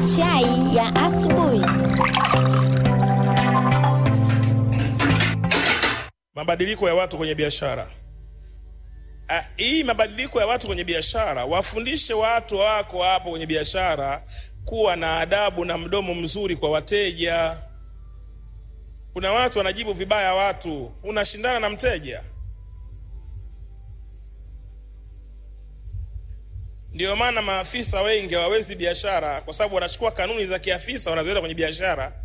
Chai ya asubuhi. Mabadiliko ya watu kwenye biashara. Ah, Hii mabadiliko ya watu kwenye biashara, wafundishe watu wako hapo kwenye biashara kuwa na adabu na mdomo mzuri kwa wateja. Kuna watu wanajibu vibaya watu, unashindana na mteja. Ndio maana maafisa wengi hawawezi biashara, kwa sababu wanachukua kanuni za kiafisa wanazileta kwenye biashara.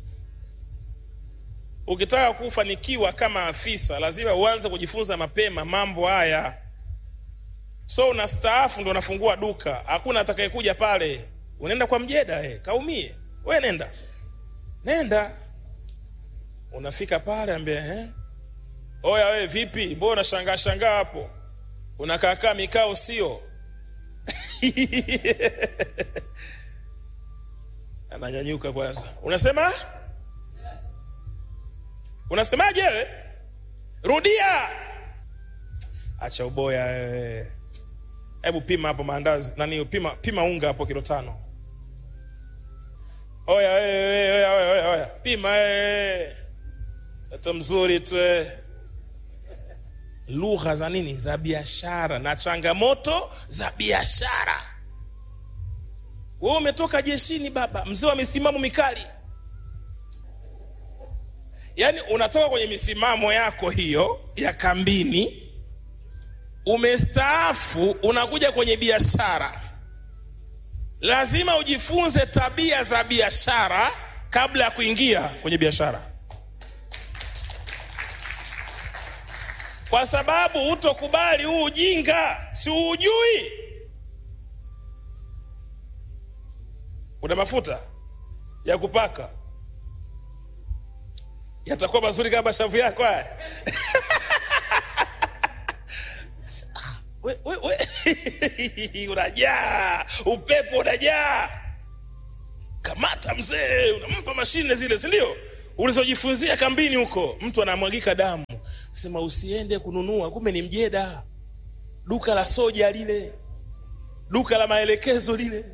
Ukitaka kufanikiwa kama afisa, lazima uanze kujifunza mapema mambo haya. So unastaafu ndo unafungua duka, hakuna atakayekuja pale. Unaenda kwa mjeda eh, kaumie. We nenda nenda, unafika pale ambia eh, oya we vipi, mbona unashangaa shangaa hapo, unakaakaa mikao sio? Ananyanyuka kwanza, unasema Unasemaje wewe? Rudia. Acha uboya wewe. Hebu pima hapo maandazi. Nani pima pima unga hapo kilo tano. Oya wewe oya oya oya oya. Pima wewe. Mtoto mzuri tu wewe. Lugha za nini? Za biashara na changamoto za biashara. Wewe umetoka jeshini baba, mzee wa misimamo mikali. Yaani unatoka kwenye misimamo yako hiyo ya kambini, umestaafu, unakuja kwenye biashara. Lazima ujifunze tabia za biashara kabla ya kuingia kwenye biashara, kwa sababu hutokubali huu ujinga, si uujui. Una mafuta ya kupaka yatakuwa mazuri kama shavu yako haya. we, we, we. unajaa upepo unajaa kamata mzee unampa mashine zile si ndio ulizojifunzia kambini huko mtu anamwagika damu sema usiende kununua kumbe ni mjeda duka la soja lile duka la maelekezo lile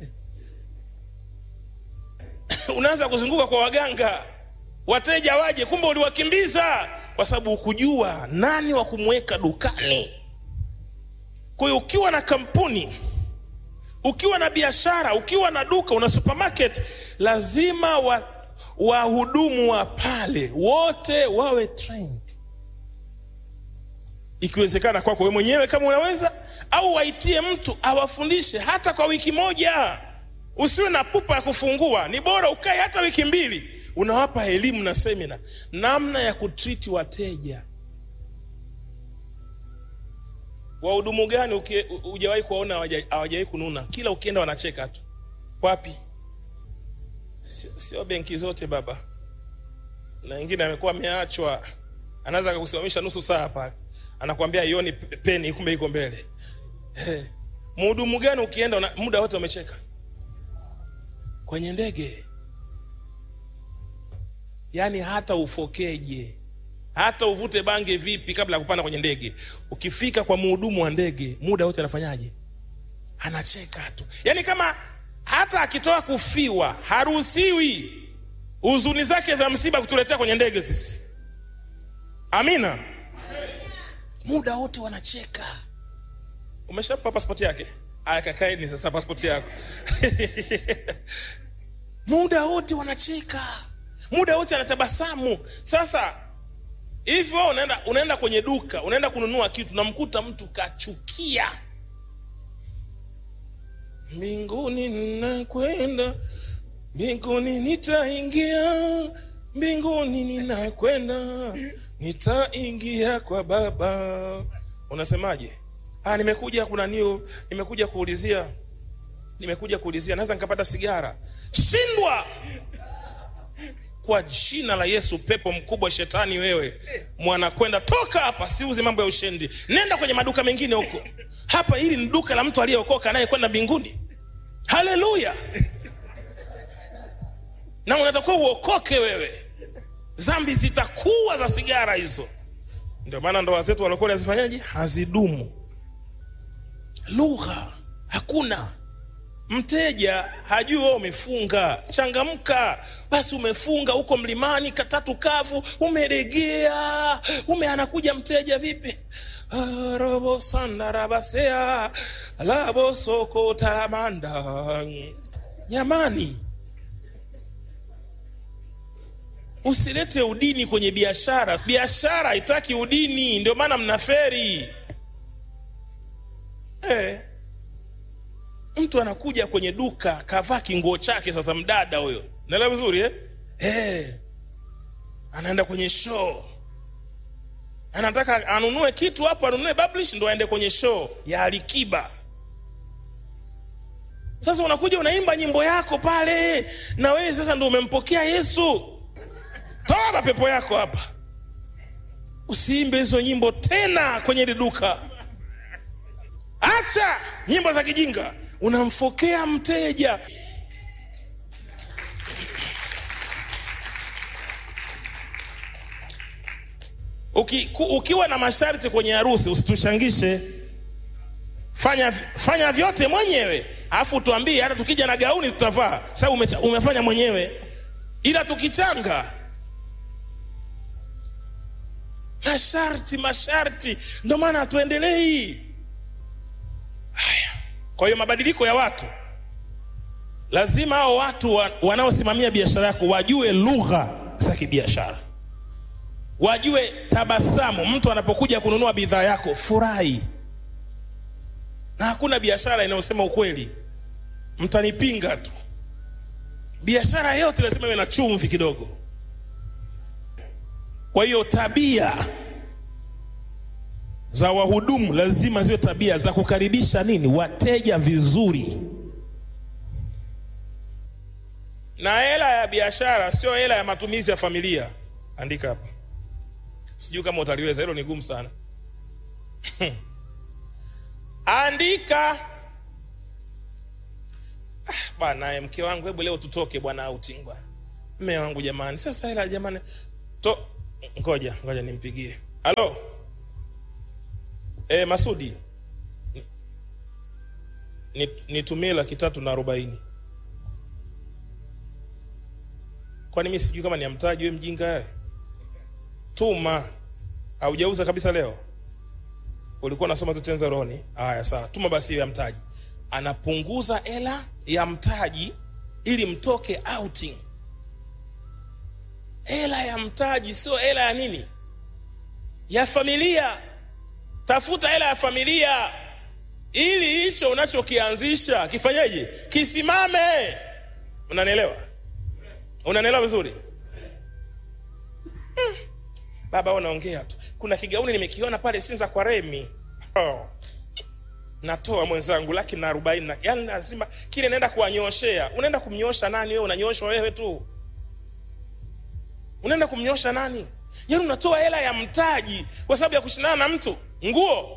unaanza kuzunguka kwa waganga wateja waje, kumbe uliwakimbiza kwa sababu hukujua nani wa kumweka dukani. Kwa hiyo ukiwa na kampuni, ukiwa na biashara, ukiwa na duka, una supermarket, lazima wa wahudumu wa pale wote wawe trained, ikiwezekana kwako wewe mwenyewe kama unaweza, au waitie mtu awafundishe hata kwa wiki moja. Usiwe na pupa ya kufungua, ni bora ukae hata wiki mbili unawapa elimu na semina namna ya kutriti wateja. Wahudumu gani hujawahi kuwaona hawajawahi kununa? Kila ukienda wanacheka tu. Wapi? Sio, sio benki zote baba, na wengine amekuwa ameachwa, anaweza akakusimamisha nusu saa pale, anakuambia ioni peni, kumbe iko mbele. Hey. Mhudumu gani ukienda una, muda wote wamecheka? Kwenye ndege Yaani hata ufokeje, hata uvute bange vipi, kabla ya kupanda kwenye ndege, ukifika kwa mhudumu wa ndege, muda wote anafanyaje? Anacheka tu. Yaani kama hata akitoka kufiwa haruhusiwi huzuni zake za msiba kutuletea kwenye ndege sisi. Amina, muda wote wanacheka. Umeshapa pasipoti yake? Aya, kakaeni sasa pasipoti yako muda wote wanacheka muda wote anatabasamu. Sasa hivi wewe unaenda, unaenda kwenye duka unaenda kununua kitu, namkuta mtu kachukia, mbinguni ninakwenda, mbinguni nitaingia, mbinguni ninakwenda, nitaingia kwa Baba. Unasemaje? Ah, nimekuja kuna niu, nimekuja kuulizia, nimekuja kuulizia, naweza nikapata sigara? Shindwa kwa jina la Yesu, pepo mkubwa shetani, wewe mwanakwenda, toka hapa, siuzi mambo ya ushendi, nenda kwenye maduka mengine huko. Hapa hili ni duka la mtu aliyeokoka anayekwenda mbinguni. Haleluya! na unatakiwa uokoke wewe, dhambi zitakuwa za sigara hizo. Ndio maana ndoa zetu walokole hazifanyaje? Hazidumu. Lugha hakuna mteja hajui wewe umefunga changamka basi umefunga huko mlimani katatu kavu umeregea ume anakuja mteja vipi Ah, robo sandarabasea labo soko taramanda jamani usilete udini kwenye biashara biashara haitaki udini ndio maana mnaferi eh mtu anakuja kwenye duka kavaa kinguo chake sasa mdada huyo naelewa vizuri eh? Eh. anaenda kwenye show anataka anunue kitu hapo anunue publish ndo aende kwenye show ya alikiba sasa unakuja unaimba nyimbo yako pale na wewe sasa ndo umempokea yesu toa mapepo yako hapa usiimbe hizo nyimbo tena kwenye hili duka acha nyimbo za kijinga unamfokea mteja Uki, ku, ukiwa na masharti kwenye harusi usitushangishe fanya, fanya vyote mwenyewe alafu tuambie hata tukija na gauni tutavaa sababu ume, umefanya mwenyewe ila tukichanga masharti masharti ndio maana hatuendelei haya kwa hiyo mabadiliko ya watu lazima hao watu wa, wanaosimamia biashara yako wajue lugha za kibiashara wajue tabasamu mtu anapokuja kununua bidhaa yako furahi na hakuna biashara inayosema ukweli mtanipinga tu biashara yote lazima iwe na chumvi kidogo kwa hiyo tabia za wahudumu lazima ziwe tabia za kukaribisha nini wateja vizuri na hela ya biashara sio hela ya matumizi ya familia andika hapa sijui kama utaliweza hilo ni gumu sana andika ah, bwana mke wangu hebu leo tutoke bwana outing bwana mme wangu jamani sasa hela jamani to ngoja ngoja nimpigie halo e, masudi Ni- nitumie laki tatu na arobaini kwani mi sijui kama ni ya mtaji we mjinga wewe tuma haujauza kabisa leo ulikuwa unasoma tu tenza roni haya sawa tuma basi hiyo ya mtaji anapunguza hela ya mtaji ili mtoke outing hela ya mtaji sio hela ya nini ya familia tafuta hela ya familia ili hicho unachokianzisha kifanyeje kisimame unanielewa unanielewa vizuri hmm. baba wewe unaongea tu kuna kigauni nimekiona pale sinza kwa remi oh. natoa mwenzangu laki na arobaini na yani lazima kile naenda kuwanyoshea unaenda kumnyosha nani wewe unanyoshwa wewe tu unaenda kumnyosha nani yaani unatoa hela ya mtaji kwa sababu ya kushindana na mtu nguo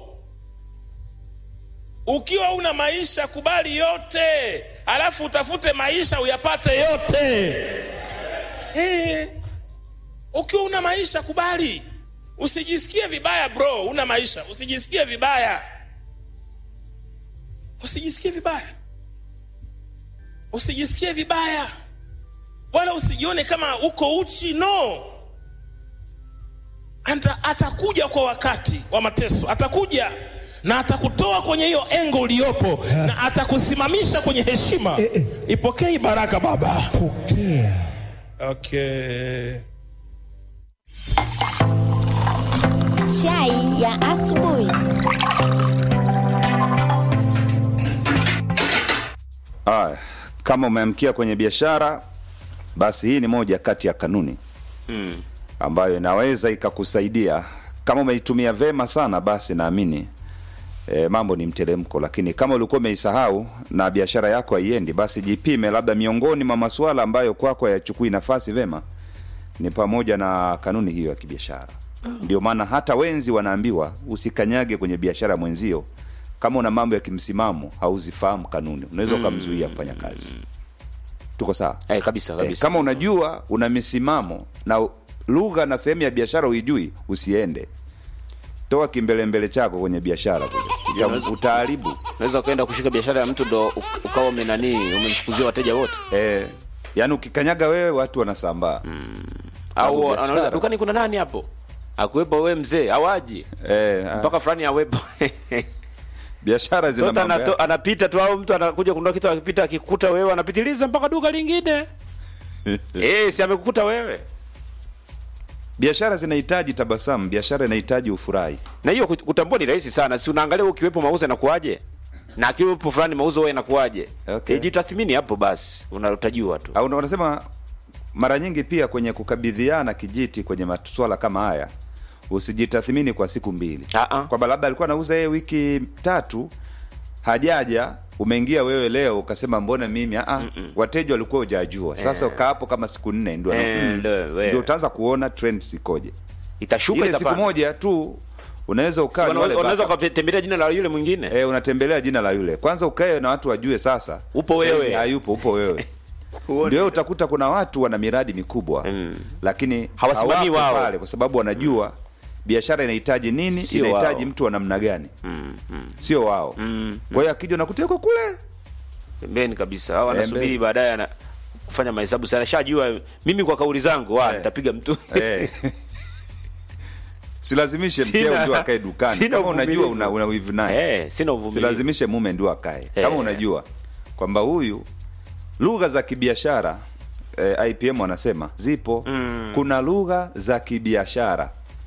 ukiwa una maisha kubali yote alafu utafute maisha uyapate yote hey. ukiwa una maisha kubali usijisikie vibaya bro una maisha usijisikie vibaya usijisikie vibaya usijisikie vibaya wala usijione kama uko uchi no Anta, atakuja kwa wakati wa mateso atakuja na atakutoa kwenye hiyo engo uliyopo na atakusimamisha kwenye heshima Eh, eh. ipokee hii baraka baba pokea okay Chai ya asubuhi. Ah, kama umeamkia kwenye biashara basi hii ni moja kati ya kanuni ambayo inaweza ikakusaidia kama umeitumia vema sana basi naamini e, mambo ni mteremko lakini kama ulikuwa umeisahau na biashara yako haiendi basi jipime labda miongoni mwa masuala ambayo kwako hayachukui nafasi vema ni pamoja na kanuni hiyo ya kibiashara ndio maana hata wenzi wanaambiwa usikanyage kwenye biashara mwenzio kama una mambo ya kimsimamo hauzifahamu kanuni unaweza ukamzuia kufanya kazi tuko sawa Eh, kabisa Eh, kabisa. kama unajua una misimamo na u- lugha na sehemu ya biashara uijui usiende toa kimbelembele chako kwenye biashara kule Uta- utaharibu unaweza ukaenda kushika biashara ya mtu ndo u- ukawa umenani umemfukuzia wateja wote eh, yaani ukikanyaga wewe watu wanasambaa au biashara. anauliza dukani kuna nani hapo akuwepo we mzee au aje eh, ah, mpaka fulani awepo biashara zina Tota mambo anato, yake. anapita tu au mtu anakuja kununua kitu akipita akikuta wewe anapitiliza mpaka duka lingine eh si amekukuta wewe biashara zinahitaji tabasamu biashara inahitaji ufurahi na hiyo kut- kutambua ni rahisi sana si unaangalia ukiwepo mauzo yanakuaje na akiwepo fulani mauzo wewe yanakuaje Okay. Eh, jitathmini hapo basi unatajua tu au wanasema mara nyingi pia kwenye kukabidhiana kijiti kwenye maswala kama haya usijitathmini kwa siku mbili Ah, ah. kwamba labda alikuwa anauza yeye wiki tatu hajaja umeingia wewe leo ukasema mbona mimi ah, ah, wateja walikuwa hujajua sasa ukaa hapo kama siku nne ndio Eh, mm, ndio, wewe. ndio utaanza kuona trends ikoje itashuka ile siku itapanda moja tu unaweza ukaa Wana- ni wale unaweza baka- ukatembelea jina la yule mwingine Eh, unatembelea jina la yule kwanza ukae na watu wajue sasa Upo Saizi wewe. hayupo upo wewe Huoni? ndio utakuta kuna watu wana miradi mikubwa Mm. lakini Hawasimamii hawapo wao. pale kwa sababu wanajua biashara inahitaji nini Sio inahitaji wao. mtu wa namna gani Mm, mm, sio wao mm. kwa hiyo akija unakuta yuko kule pembeni kabisa au anasubiri Pembeni. baadaye ana kufanya mahesabu sana shajua mimi kwa kauli zangu wa Eh. nitapiga mtu eh. silazimishe Sina- mkeo ndio akae dukani sina kama unajua uvumilivu. una, una wivu naye eh sina uvumilivu silazimishe mume ndio akae kama Eh. unajua kwamba huyu lugha za kibiashara eh, IPM wanasema zipo mm. kuna lugha za kibiashara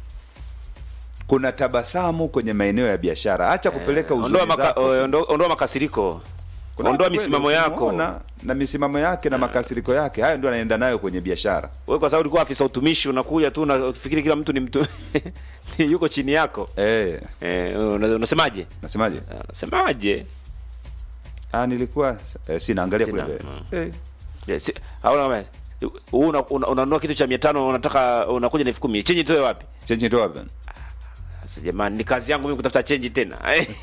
kuna tabasamu kwenye maeneo ya biashara acha kupeleka uzuri ondoa, maka, zako. ondoa, ondoa makasiriko Kuna ondoa watu kweli misimamo yako ukimuona na misimamo yake na makasiriko yake hayo ndio anaenda nayo kwenye biashara wewe kwa sababu ulikuwa afisa utumishi unakuja tu unafikiri kila mtu ni mtu yuko chini yako eh, eh, una- unasemaje nasemaje Ah, unasemaje ah, nilikuwa eh, sina angalia Sina, kule mm. eh, Eh, si- au na- huu una- una- unanunua kitu cha mia tano unataka unakuja na elfu kumi chenji toe wapi chenji ndio wapi sasa jamani ni kazi yangu mimi kutafuta chenji tena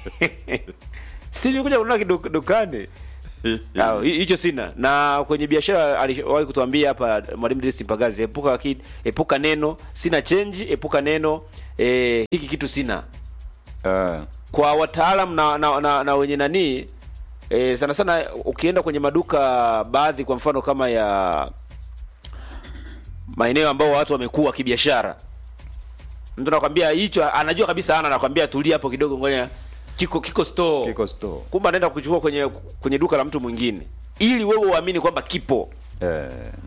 si nikuja kununua kidu- dukani Ah, hi- hicho sina na kwenye biashara aliwahi kutuambia hapa mwalimu Dennis Mpagazi epuka ki, epuka neno sina chenji epuka neno eh, hiki kitu sina Ah, kwa wataalam na, na, na, na wenye nanii e, sana sana ukienda kwenye maduka baadhi kwa mfano kama ya maeneo ambao watu wamekuwa kibiashara mtu anakwambia hicho anajua kabisa ana anakwambia tulia hapo kidogo ngoja kiko kiko store kiko store kumbe anaenda kuchukua kwenye kwenye duka la mtu mwingine ili wewe uamini kwamba kipo eh.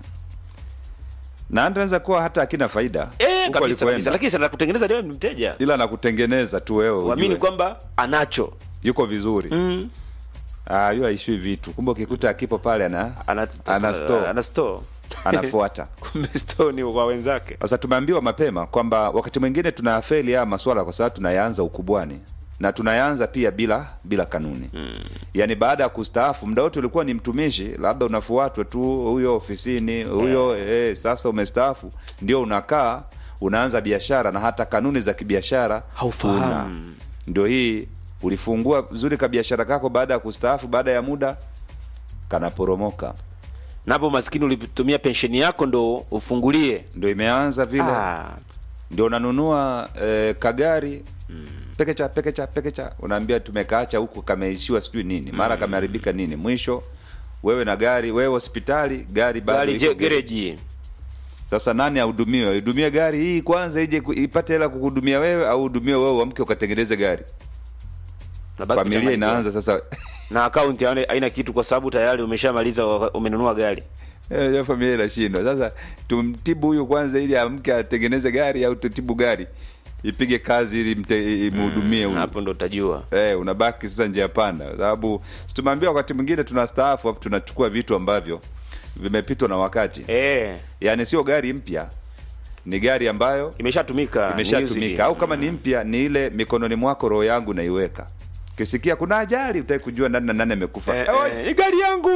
na anaweza kuwa hata akina faida eh huko kabisa alikoenda. kabisa lakini sana kutengeneza leo ni mteja ila nakutengeneza tu wewe uamini ujue. kwamba anacho yuko vizuri mm. ah, yu aishui vitu kumbe ukikuta akipo pale ana ana ana store ana store anafuata kumbe store ni kwa wenzake sasa tumeambiwa mapema kwamba wakati mwingine tunayafeli haya maswala kwa sababu tunayaanza ukubwani na tunayaanza pia bila bila kanuni mm. yaani baada ya kustaafu muda wote ulikuwa ni mtumishi labda unafuatwa tu huyo ofisini huyo eh, sasa umestaafu ndio unakaa unaanza biashara na hata kanuni za kibiashara Haufahamu. huna. ndio hii ulifungua vizuri ka biashara kako baada ya kustaafu baada ya muda kanaporomoka napo maskini ulitumia pensheni yako ndo ufungulie ndio imeanza vile ah, ndio unanunua eh, kagari mm. pekecha pekecha pekecha unaambia tumekaacha huku kameishiwa sijui nini mara kameharibika nini mwisho wewe na gari wewe hospitali gari bado gari iko je- gereji. gereji sasa nani ahudumiwe ahudumie gari hii kwanza ije ku- ipate hela kukuhudumia wewe au hudumie wewe uamke ukatengeneze gari Unabaki familia kuchanganyikiwa. inaanza sasa na akaunti haina haina kitu kwa sababu tayari umeshamaliza wa- umenunua gari Eh, ya familia inashindwa sasa tumtibu huyu kwanza ili amke atengeneze gari au tutibu gari ipige kazi ili mte- imhudumie huyu hapo ndo utajua eh, unabaki sasa njia panda kwa sababu si tumeambiwa wakati mwingine tunastaafu afu tunachukua vitu ambavyo vimepitwa na wakati eh yaani sio gari mpya ni gari ambayo imeshatumika imeshatumika Music. au kama ni mpya ni ile mikononi mwako roho yangu naiweka kisikia kuna ajali utaki kujua nani na nani amekufa eh, Eh, oi, eh, ni gari yangu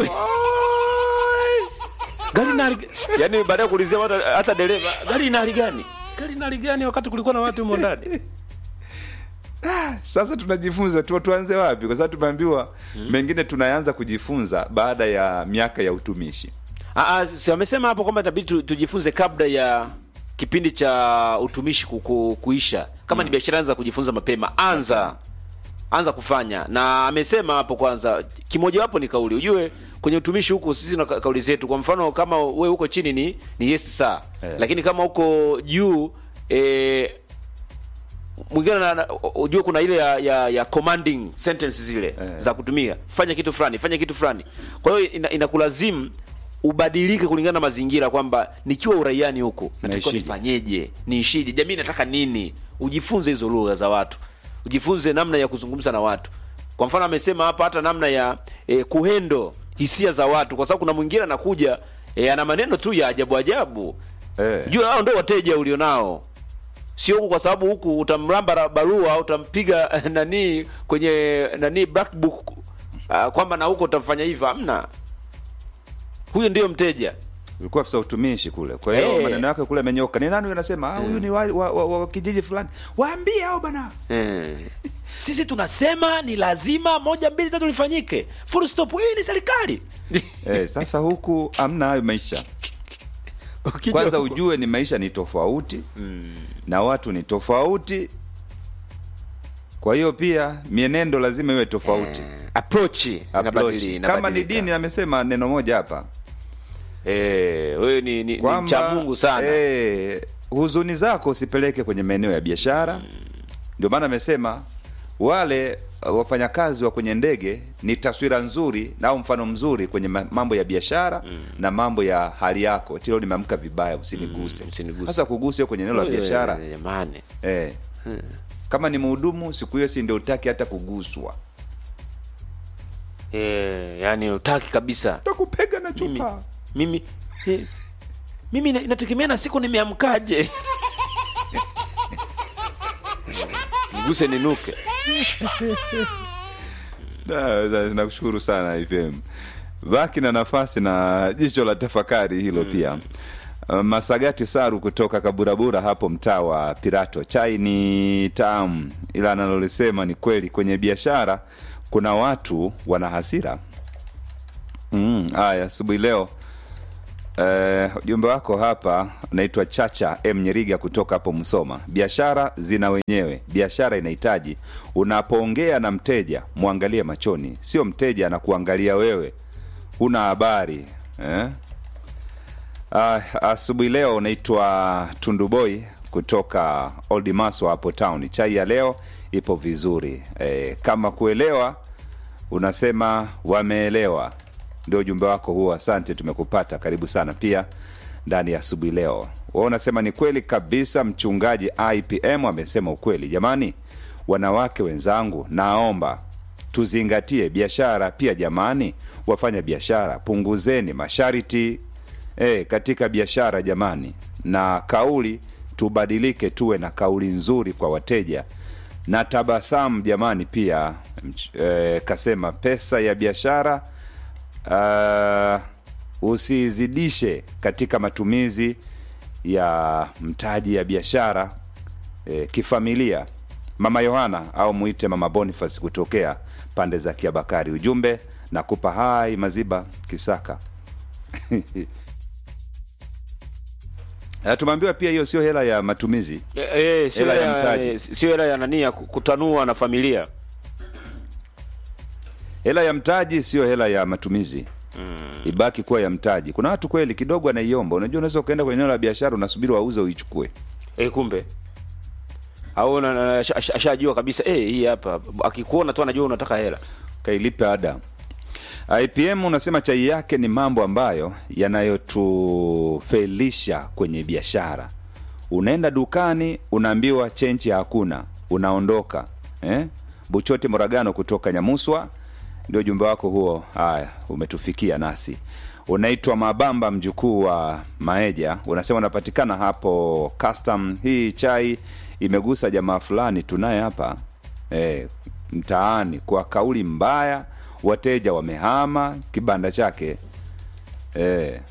gari na yani baada ya kuulizia watu hata dereva gari ina hali gani gari ina hali gani wakati kulikuwa na watu humo ndani sasa tunajifunza tu tuanze wapi kwa sababu tumeambiwa mengine tunaanza kujifunza baada ya miaka ya utumishi Ah, ah, si wamesema hapo kwamba inabidi tu, tujifunze kabla ya kipindi cha utumishi ku, ku, kuisha kama ni biashara anza kujifunza mapema anza anza kufanya na amesema hapo kwanza kimojawapo ni kauli ujue kwenye utumishi huku sisi na ka- kauli zetu kwa mfano kama we huko chini ni ni yes saa Eh. lakini kama huko juu eh, mwingine na- na- ujue kuna ile ya, ya, ya commanding sentences zile Eh. za kutumia fanya kitu fulani fanya kitu fulani kwa hiyo ina, inakulazimu ubadilike kulingana na mazingira kwamba nikiwa uraiani huku natakiwa Naishije? nifanyeje niishije jamii nataka nini ujifunze hizo lugha za watu ujifunze namna ya kuzungumza na watu kwa mfano amesema hapa hata namna ya eh, kuhendo hisia za watu kwa sababu kuna mwingine anakuja eh, ana maneno tu ya ajabu ajabu Eh. jua hao ndio wateja ulionao sio huku kwa sababu huku utamramba ra- barua utampiga nani kwenye nani black book uh, kwamba na huko utamfanya hivyo hamna huyo ndiyo mteja ulikuwa afisa utumishi kule kwa hiyo Eh. maneno yake kule amenyoka ni nani huyu anasema ah huyu ni wa, wa, wa, wa kijiji fulani waambie hao bana eh. sisi tunasema ni lazima moja mbili tatu lifanyike full stop hii ni serikali eh, sasa huku amna hayo maisha Ukija kwanza huko- ujue ni maisha ni tofauti na watu ni tofauti kwa hiyo pia mienendo lazima iwe tofauti approach Approach. inabadili- kama ni inabadilika. dini amesema neno moja hapa eh, wewe ni, ni, ni kwamba mcha Mungu sana eh, huzuni zako usipeleke kwenye maeneo ya biashara ndio maana amesema wale uh, wafanyakazi wa kwenye ndege ni taswira nzuri na au mfano mzuri kwenye ma- mambo ya biashara na mambo ya hali yako tilo limeamka vibaya usiniguse usiniguse. sasa kuguse kwenye eneo la Eh, biashara jamani eh. kama ni mhudumu siku hiyo si ndio utaki hata kuguswa eh, yani utaki kabisa takupega na mimi chupa mimi eh, mimi ina- inategemea na siku nimeamkaje niguse ninuke Da, da, nakushukuru sana IPM. Baki na nafasi na jicho la tafakari hilo pia. Uh, Masagati Saru kutoka Kaburabura hapo mtaa wa Pirato. Chai ni tamu, ila analolisema ni kweli. Kwenye biashara kuna watu wana hasira. Mm, haya asubuhi leo Eh, ujumbe wako hapa unaitwa Chacha M Nyeriga kutoka hapo Msoma. Biashara zina wenyewe, biashara inahitaji unapoongea na mteja mwangalie machoni, sio mteja anakuangalia wewe, huna habari eh? Ah, asubuhi leo unaitwa Tunduboi kutoka Old Maswa hapo town. Chai ya leo ipo vizuri eh, kama kuelewa unasema wameelewa ndio ujumbe wako huo asante tumekupata karibu sana pia ndani ya asubuhi leo wa unasema ni kweli kabisa mchungaji ipm amesema ukweli jamani wanawake wenzangu naomba tuzingatie biashara pia jamani wafanya biashara punguzeni masharti e, katika biashara jamani na kauli tubadilike tuwe na kauli nzuri kwa wateja na tabasamu jamani pia mch- e, kasema pesa ya biashara uh, usizidishe katika matumizi ya mtaji ya biashara e, kifamilia mama yohana au mwite mama boniface kutokea pande za kiabakari ujumbe na kupa hai maziba kisaka Eh, tumeambiwa pia hiyo sio hela ya matumizi Eh, eh, sio Hela ya hela mtaji. eh, sio hela ya nani ya ku- kutanua na familia hela ya mtaji sio hela ya matumizi mm. ibaki kuwa ya mtaji kuna watu kweli kidogo anaiomba unajua unaweza ukaenda kwenye eneo la biashara unasubiri wauze uichukue eh, kumbe au na- na- asha- asha- ashajua kabisa eh, hii hapa akikuona tu anajua unataka hela kailipe ada ipm unasema chai yake ni mambo ambayo yanayotufelisha kwenye biashara unaenda dukani unaambiwa chenchi hakuna unaondoka eh? buchote moragano kutoka nyamuswa ndio ujumbe wako huo haya umetufikia nasi unaitwa mabamba mjukuu wa maeja unasema unapatikana hapo custom hii chai imegusa jamaa fulani tunaye hapa e, mtaani kwa kauli mbaya wateja wamehama kibanda chake e.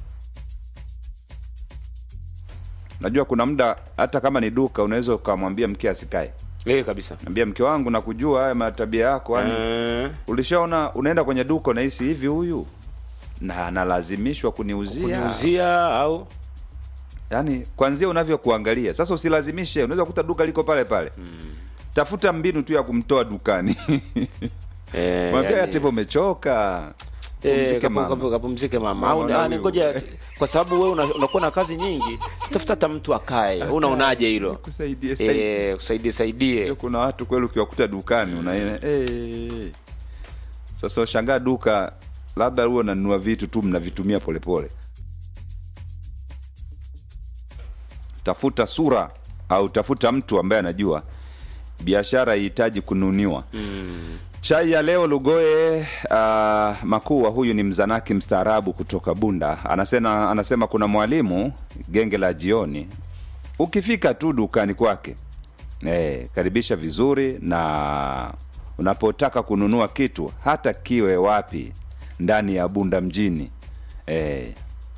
najua kuna muda hata kama ni duka unaweza ukamwambia mke asikae eh, kabisa ambia mke wangu nakujua haya matabia yako yani Eh, ulishaona unaenda kwenye duka unahisi hivi huyu na analazimishwa kuniuzia kuniuzia au yani kwanzia unavyokuangalia sasa usilazimishe unaweza kukuta duka liko pale pale tafuta mbinu tu ya kumtoa dukani Eh, mwambia yani- hata hivyo umechoka Eh, pumzike kapu- mama. kapu- kapumzike mama Mama, au na ah, ni huyu. ngoja kwa sababu wewe una- unakuwa na kazi nyingi tafuta hata mtu akae unaonaje hilo Kusaidie, saidie. eh kusaidie saidie Ndio kuna watu kweli ukiwakuta dukani unaona eh. Sasa ushangaa duka labda huo unanunua vitu tu mnavitumia polepole. Tafuta sura au tafuta mtu ambaye anajua biashara haihitaji kununiwa. Chai ya leo Lugoe uh, Makua, huyu ni mzanaki mstaarabu kutoka Bunda, anasema, anasema kuna mwalimu genge la jioni, ukifika tu dukani kwake eh, karibisha vizuri, na unapotaka kununua kitu hata kiwe wapi ndani ya Bunda mjini eh,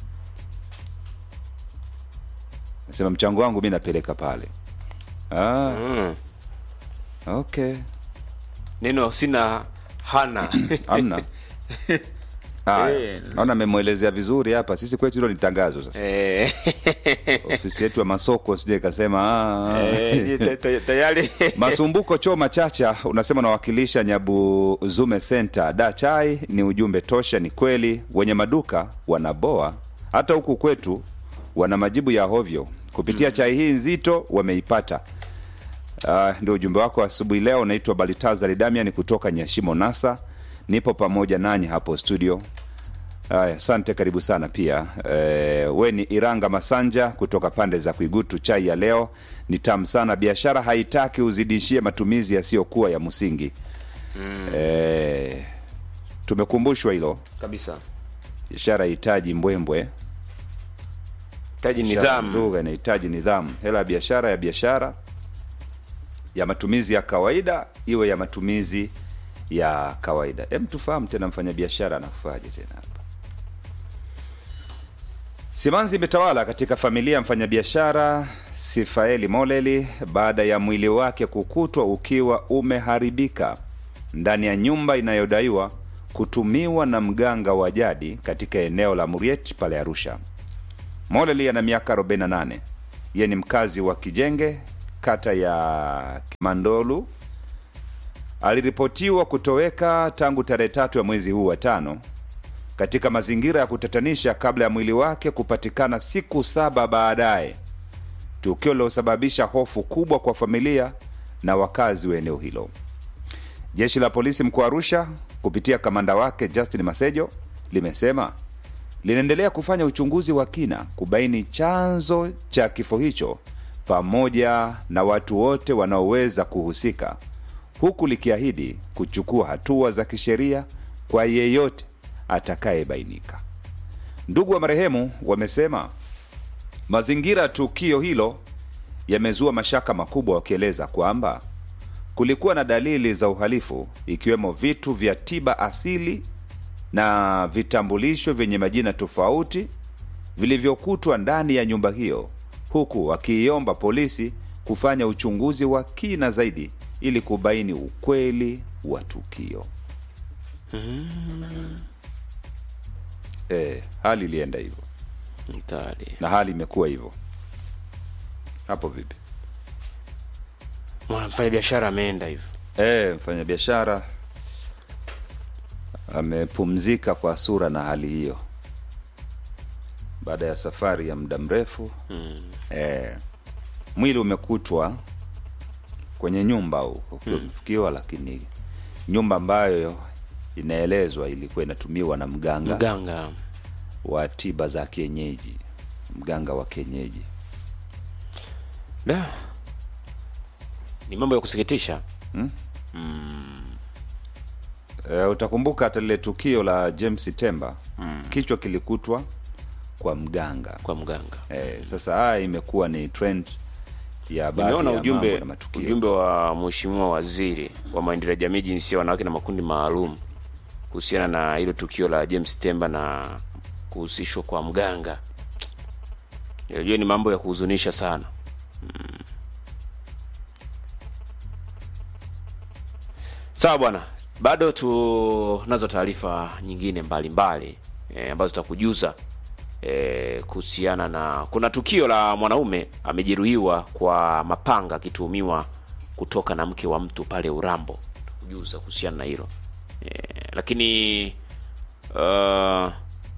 nasema mchango wangu mi napeleka pale. Ah, mm. okay neno sina hana amna Haya, Eh. naona amemwelezea vizuri hapa. Sisi kwetu hilo ni tangazo sasa. eh Ofisi yetu ya masoko sije ikasema ah. eh, ni ta- ta- tayari Masumbuko Choma Chacha unasema unawakilisha Nyabu Zume Center. Da chai ni ujumbe tosha, ni kweli wenye maduka wanaboa, hata huku kwetu wana majibu ya hovyo kupitia chai hii nzito wameipata. Uh, ndio ujumbe wako asubuhi leo. Naitwa Balitazari Damian kutoka Nyashimo Nasa, nipo pamoja nanyi hapo studio. Haya, asante, karibu sana pia. E, we ni Iranga Masanja kutoka pande za Kuigutu. Chai ya leo ni tamu sana, biashara haitaki uzidishie matumizi yasiyokuwa ya msingi. E, tumekumbushwa hilo, kabisa biashara haihitaji mbwembwe, taji Biashara nidhamu lugha inahitaji nidhamu. Hela ya biashara ya biashara, ya matumizi ya kawaida iwe ya matumizi ya kawaida. Hem, tufahamu tena mfanyabiashara anakufaje tena hapa. Simanzi imetawala katika familia ya mfanyabiashara Sifaeli Moleli baada ya mwili wake kukutwa ukiwa umeharibika ndani ya nyumba inayodaiwa kutumiwa na mganga wa jadi katika eneo la Muriet pale Arusha. Moleli ana miaka 48. Yeye ni mkazi wa Kijenge, kata ya Kimandolu. Aliripotiwa kutoweka tangu tarehe tatu ya mwezi huu wa tano katika mazingira ya kutatanisha kabla ya mwili wake kupatikana siku saba baadaye, tukio lilosababisha hofu kubwa kwa familia na wakazi wa eneo hilo. Jeshi la polisi mkoa wa Arusha kupitia kamanda wake Justin Masejo limesema linaendelea kufanya uchunguzi wa kina kubaini chanzo cha kifo hicho pamoja na watu wote wanaoweza kuhusika, huku likiahidi kuchukua hatua za kisheria kwa yeyote atakayebainika. Ndugu wa marehemu wamesema mazingira ya tukio hilo yamezua mashaka makubwa, wakieleza kwamba kulikuwa na dalili za uhalifu ikiwemo vitu vya tiba asili na vitambulisho vyenye majina tofauti vilivyokutwa ndani ya nyumba hiyo, huku wakiiomba polisi kufanya uchunguzi wa kina zaidi ili kubaini ukweli wa tukio. E, hali ilienda hivyo Mtari. na hali imekuwa hivyo hapo. Vipi? mfanya biashara ameenda hivyo E, mfanyabiashara amepumzika kwa sura na hali hiyo baada ya safari ya muda mrefu mm. E, mwili umekutwa kwenye nyumba huko ukiwa lakini nyumba ambayo inaelezwa ilikuwa inatumiwa na mganga mganga wa tiba za kienyeji, mganga wa kienyeji. da ni mambo ya kusikitisha E, utakumbuka hata lile tukio la James Temba mm. kichwa kilikutwa kwa mganga kwa mganga e, sasa haya imekuwa ni trend ya baadhi nimeona ya ujumbe mambo na matukio ujumbe wa mheshimiwa waziri wa maendeleo ya jamii jinsia wanawake na makundi maalum kuhusiana na hilo tukio la James Temba na kuhusishwa kwa mganga najua ni mambo ya kuhuzunisha sana Mm. sawa bwana bado tunazo taarifa nyingine mbalimbali e, ambazo tutakujuza e, kuhusiana na kuna tukio la mwanaume amejeruhiwa kwa mapanga akituhumiwa kutoka na mke wa mtu pale Urambo. Kujuza kuhusiana na hilo e, lakini uh,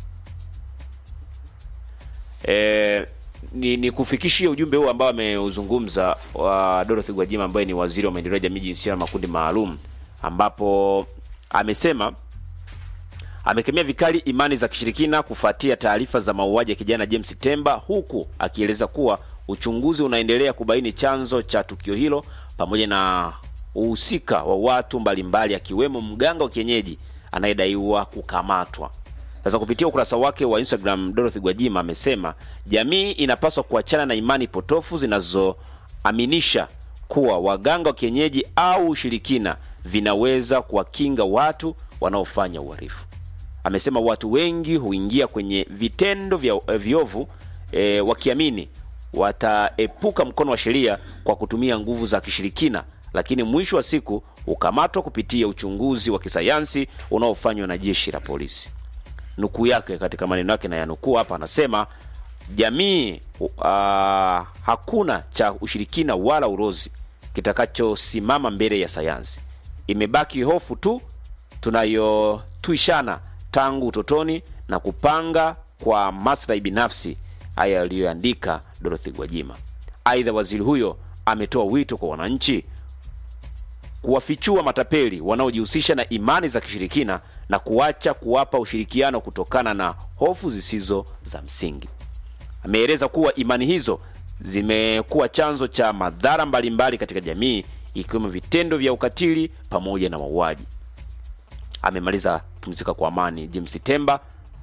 e, ni, ni kufikishia ujumbe huu ambao ameuzungumza wa Dorothy Gwajima ambaye ni waziri wa maendeleo ya jamii, jinsia na makundi maalum, ambapo amesema amekemea vikali imani za kishirikina kufuatia taarifa za mauaji ya kijana James Temba, huku akieleza kuwa uchunguzi unaendelea kubaini chanzo cha tukio hilo pamoja na uhusika wa watu mbalimbali akiwemo mganga wa kienyeji anayedaiwa kukamatwa. Sasa kupitia ukurasa wake wa Instagram, Dorothy Gwajima amesema jamii inapaswa kuachana na imani potofu zinazoaminisha kuwa waganga wa kienyeji au ushirikina vinaweza kuwakinga watu wanaofanya uhalifu. Amesema watu wengi huingia kwenye vitendo vya eh, viovu e, wakiamini wataepuka mkono wa sheria kwa kutumia nguvu za kishirikina, lakini mwisho wa siku hukamatwa kupitia uchunguzi wa kisayansi unaofanywa na jeshi la polisi. Nukuu yake katika maneno yake na yanukuu hapa, anasema jamii uh, hakuna cha ushirikina wala urozi kitakachosimama mbele ya sayansi. Imebaki hofu tu tunayotuishana tangu utotoni na kupanga kwa maslahi binafsi. Haya aliyoandika Dorothy Gwajima. Aidha, waziri huyo ametoa wito kwa wananchi kuwafichua matapeli wanaojihusisha na imani za kishirikina na kuacha kuwapa ushirikiano kutokana na hofu zisizo za msingi. Ameeleza kuwa imani hizo zimekuwa chanzo cha madhara mbalimbali katika jamii ikiwemo vitendo vya ukatili pamoja na mauaji. Amemaliza pumzika kwa amani James Temba.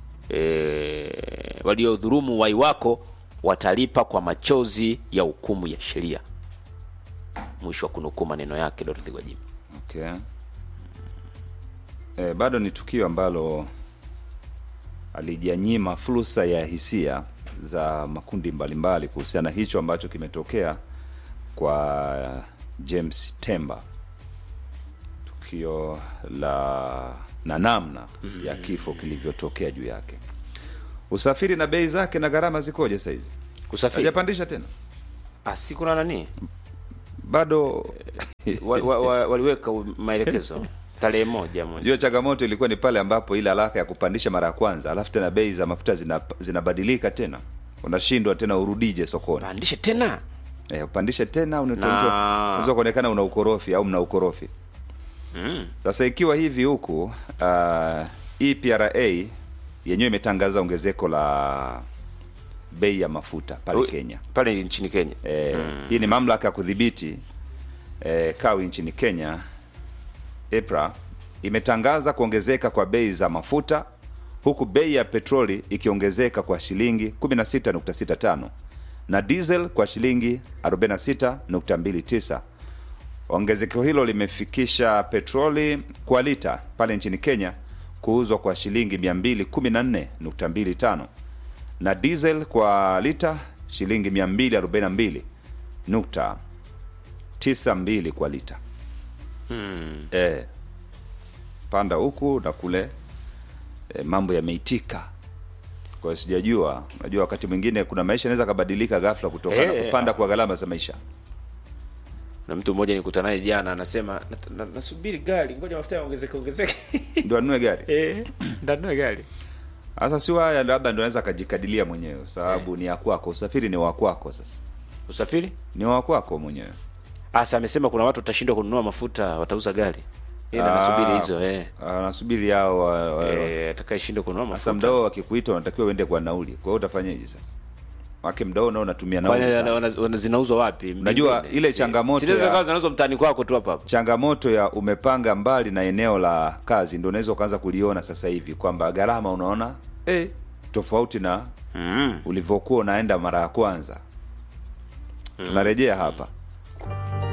E, waliodhurumu wai wako watalipa kwa machozi ya hukumu ya sheria. Mwisho wa kunukuu maneno yake Dorothy Gwajima. Okay. E, bado ni tukio ambalo alijanyima fursa ya hisia za makundi mbalimbali kuhusiana na hicho ambacho kimetokea kwa James Temba, tukio la na namna ya kifo kilivyotokea juu yake. Usafiri na bei zake na gharama zikoje sasa hivi? Kusafiri Hajapandisha tena ah, si kuna nani bado? wa, wa, wa, waliweka maelekezo tarehe moja moja Hiyo changamoto ilikuwa ni pale ambapo ile haraka ya kupandisha mara ya kwanza, alafu tena bei za mafuta zina, zinabadilika tena, unashindwa tena urudije sokoni pandishe tena eh, upandishe tena, Na- unaweza kuonekana una ukorofi au mna ukorofi. mm. Sasa ikiwa hivi huku uh, EPRA yenyewe imetangaza ongezeko la bei ya mafuta pale Kenya. pale nchini Kenya Eh, Hii ni mamlaka ya kudhibiti eh, kawi nchini Kenya EPRA imetangaza kuongezeka kwa bei za mafuta huku bei ya petroli ikiongezeka kwa shilingi 16.65 na diesel kwa shilingi 46.29. Ongezeko hilo limefikisha petroli kwa lita pale nchini Kenya kuuzwa kwa shilingi 214.25 na diesel kwa lita shilingi 242.92 kwa lita. Eh, panda huku na kule eh, mambo yameitika. Kwa hiyo sijajua, unajua wakati mwingine kuna maisha yanaweza kabadilika ghafla kutokana na Eh, kupanda kwa gharama za maisha. na mtu mmoja nikutana naye jana anasema "Nat- na- nasubiri gari ngoja mafuta yaongezeke ongezeke Ndio anunue gari. eh ndanunue gari Sasa si haya labda ndio anaweza akajikadilia mwenyewe sababu ni ya kwako, usafiri ni wa kwako sasa. usafiri Ni wa kwako mwenyewe. asa amesema kuna watu watashindwa kununua mafuta watauza gari yeye ndo anasubiri hizo eh Ah, Nasubiri hao wa- wa- eh atakayeshindwa kununua Sasa mafuta mdao wakikuita unatakiwa uende kwa nauli. Kwa hiyo utafanyaje sasa? Wake mdao nao unatumia Kwani nauli. wana- sana. wana- wana- zinauzwa wapi Unajua, Mbinguni? ile Si- changamoto zinaweza ya- kawa zinauzwa mtaani kwako tu hapa hapa Changamoto ya umepanga mbali na eneo la kazi ndio unaweza ukaanza kuliona sasa hivi kwamba gharama unaona eh, tofauti na mm. ulivyokuwa unaenda mara ya kwanza. Tunarejea hapa.